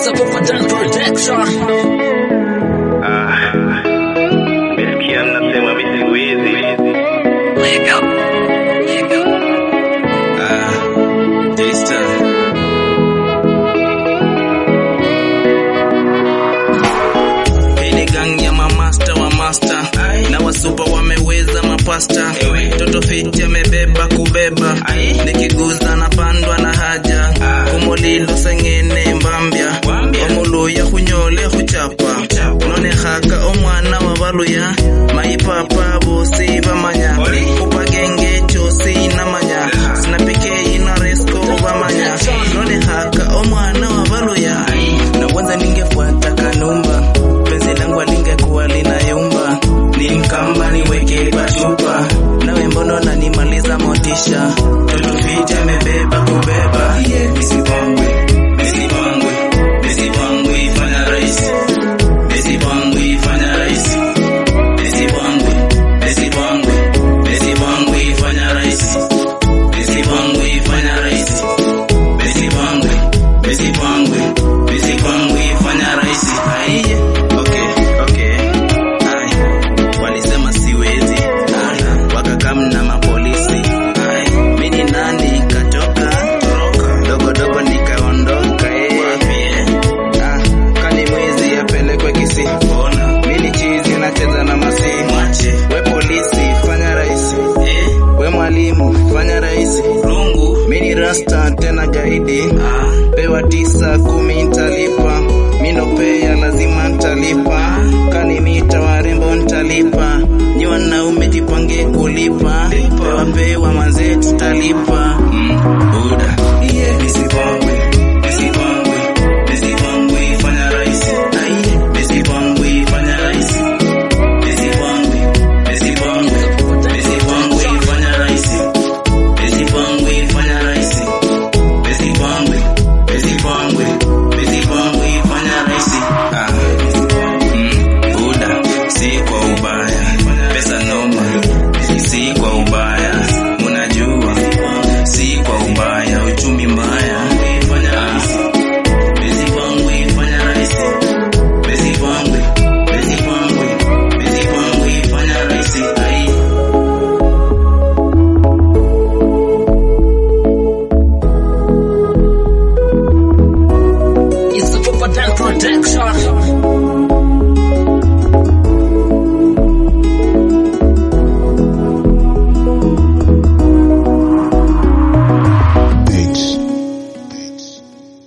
Mr. Popadan Protection. Ah, Mesikia mnasema mi siku hizi Wake up. Wake up. Ah, J-Star. Hii ni gang ya mamasta wa master na wasupa wameweza mapasta toto fiti amebeba kubeba nikiguza na pandwa na haja kumulilo sengene mbambya omuluya hunyole huchapa nonehaka omwana wa baluya maipapa bosi bamanya kupagenge chosi namanya sinapikei na resko bamanya nonehaka omwana wa baluya na kwanza ningefuata kanumba penzi langu alingekuwa linayumba nimkamba niweke kwa chupa nawe mbono nanimaliza motisha totofiti amebeba kubeba misipangwe misipangwe misipangwe ifanya rahisi misipangwe ifanya rahisi misipangwe misipangwe misipangwe ifanya rahisi misipangwe ifanya rahisi misipangwe misipangwe misipangwe ifanya rahisi aiye okay okay ai walisema siwezi ai wakakamna mapolisi ai mini nani katoka toroka dogo dogo nikaondoka eh ah kani mwizi apelekwe kisi bona mini chizi nacheza na masi mwache we polisi fanya rahisi eh we mwalimu fanya rahisi rungu mini rasta tena gaidi ah pewa tisa kumi ntalipa minopea lazima ntalipa kani mita warembo ntalipa nyi wanaume jipange kulipa pewa pewa mazee tutalipa